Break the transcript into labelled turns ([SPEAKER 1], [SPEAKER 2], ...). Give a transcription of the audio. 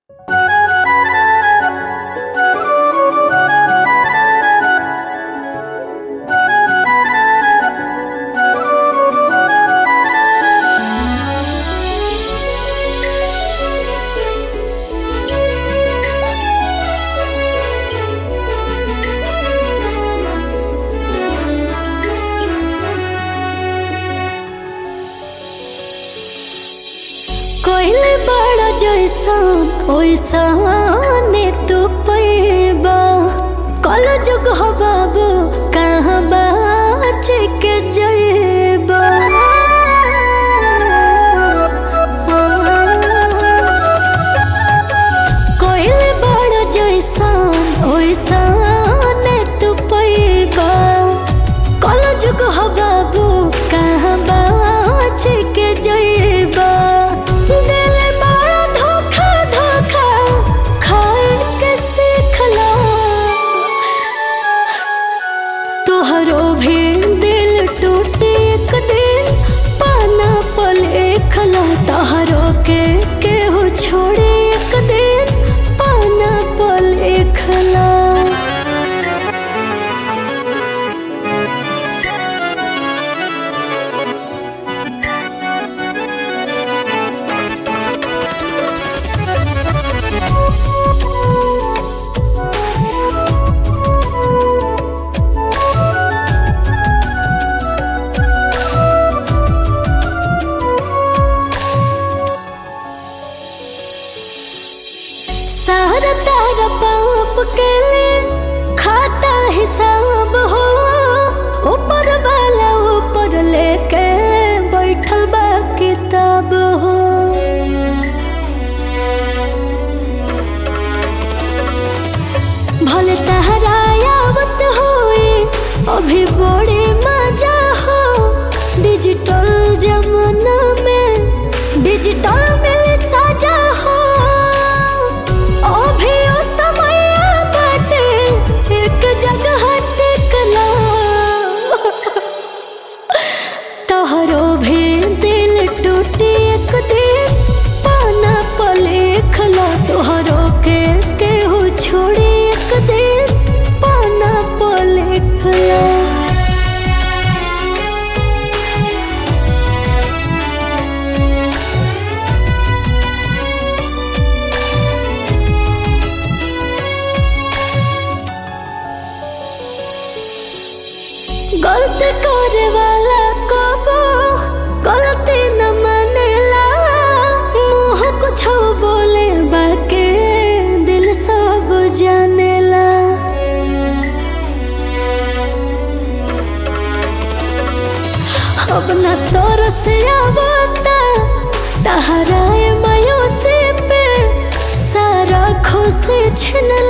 [SPEAKER 1] जैसन ओइसने तू पैबा कल जुग हो बाबू कहाँ बाच के जैबा कोइल बड़ जैसन ओइसने तू पैबा कल जुग हो बाबू कहाँ बाच के जैबा दिल बड़ा धोखा धोखा खाए के सीखला तोहरो भी दिल टूटी एक दिन पाना पले खला तोहरो के केहू छोड़े एक दिन पाना पले खला सारा तारा पाप के लिए खाता हिसाब हो ऊपर वाला ऊपर लेके बैठल बा किताब हो भले तहरा आवत होए अभी बड़े मजा हो डिजिटल जमाना में डिजिटल मिल साजा हो अभी ओ समय बाटे एक जगह टिकला तोहरो भी दिल टूटी एक दिन पाना पले खला तोहरो के केहू छोड़ी एक दिन पाना पले खला गलती करे वाला कबो गलती न मानेला मुंह कुछ बोले बाके दिल सब जानेला अब न तोर से आवता तहरा मायूसी पे सारा खुशी छिन